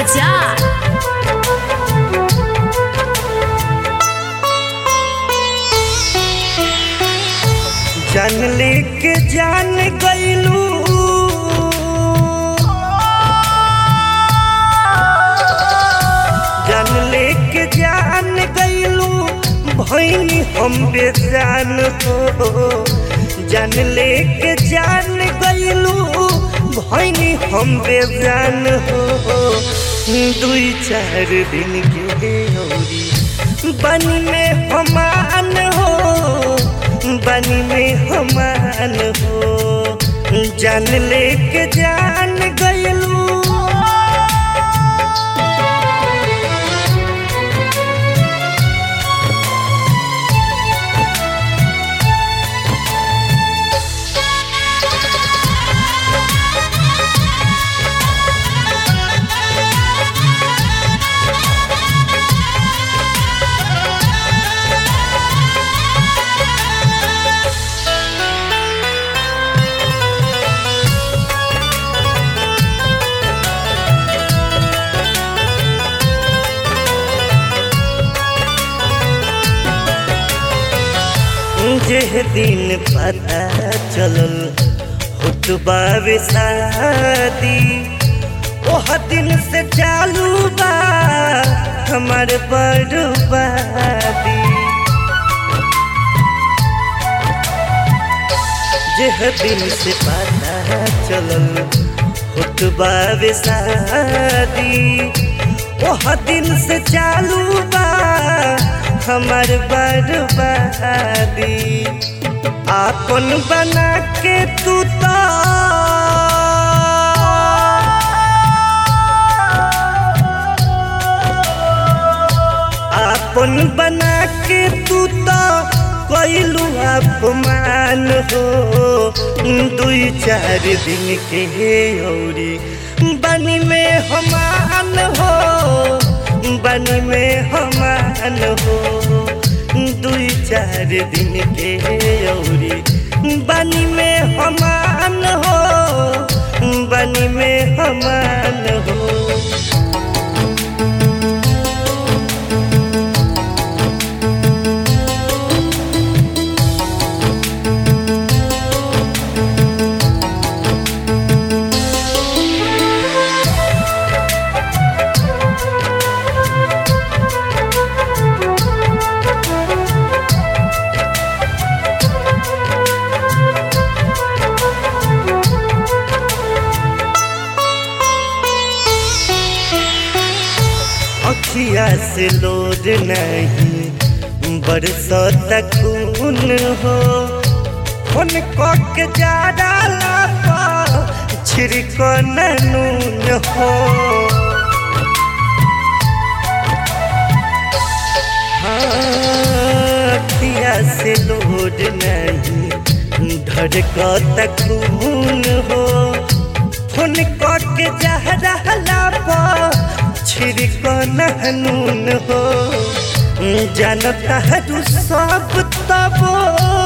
बाजार जान लेके जान गईलू जान लेके जान गईलू भैनी हम बेजान हो जान लेके जान गईलू भैनी हम बेजान हो दुई चार दिन के औरी बन में हमान हो बन में हमान हो जान लेके जान गईलू जेह दिन पता चलल होत बावे शादी ओह दिन से चालू बा हमार बर्बादी जेह दिन से पता चलल होत बावे शादी ओह दिन से चालू बा हमार बर्बादी आपन बना के तू तो आपन बना के तू तो कैलू अपमान हो दुई चार दिन के औरी बनी में हमान हो बनी में हमान हो दुई चार दिन के औरी बनी में हमान हो बनी में हमान हो अखिया से लोड नहीं बरसत खून हो फोन के जा डाला छिड़क नून हो हाँ, अखिया से लोड नहीं धड़कत खून हो फोन के जा डाला छिड़क नून हो जानता है तू सब तबो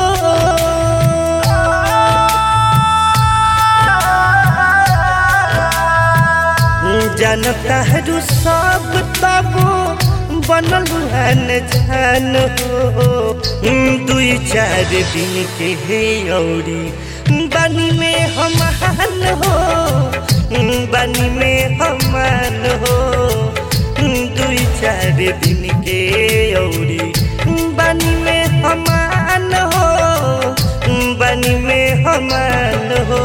जानता है तू सब तबो बनल हन जान हो दुई चार दिन के हे औरी बनी में हमान हो बनी में हमान हो दुई चार दिन के औरी बनी में हमान हो बनी में हमान हो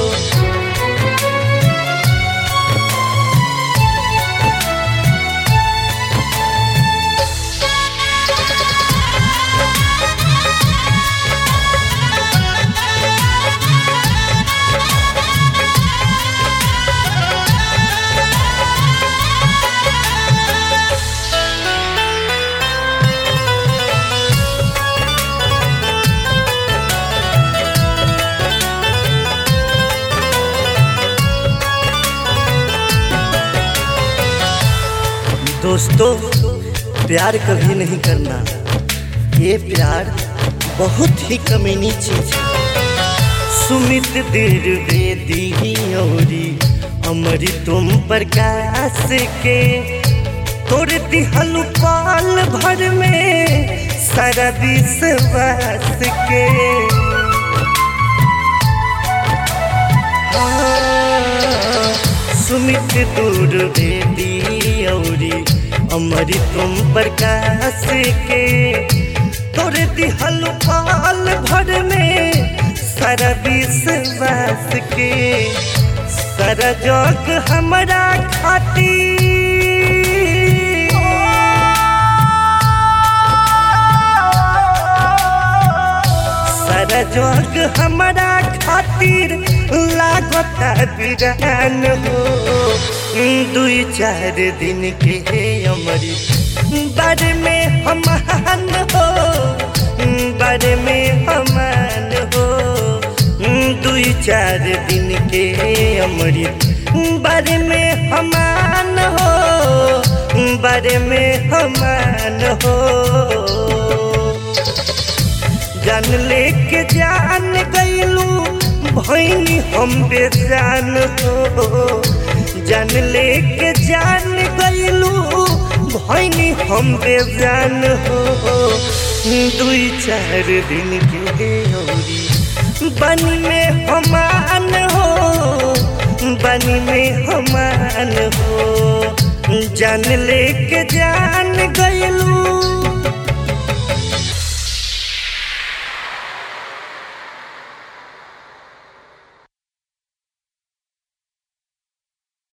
दोस्तों प्यार कभी नहीं करना ये प्यार बहुत ही कमीनी चीज है सुमित द्विवेदी औरी अमरी तुम प्रकाश के तोड़ दिहलु पाल भर में सारा विश्वास के हाँ, सुमित दूर बेदी औरी अमरी तुम प्रकाश के तोड़ दिहलु पाल भर में सारा विश्वास के सारा जग हमरा खातिर सारा जग हमरा खातिर लागता बिरान हो दुई चार दिन के अमरी बारे में हमान हो बारे में हमान हो दुई चार दिन के अमृत बारे में हमान हो बारे में हमान हो जान लेके जान गईलू भैनी हम बेजान हो जान लेके जान गईलू भैनी हम बेजान हो दुई चार दिन के औरी बनी में हमान हो बनी में हमान हो जान लेके जान गईलू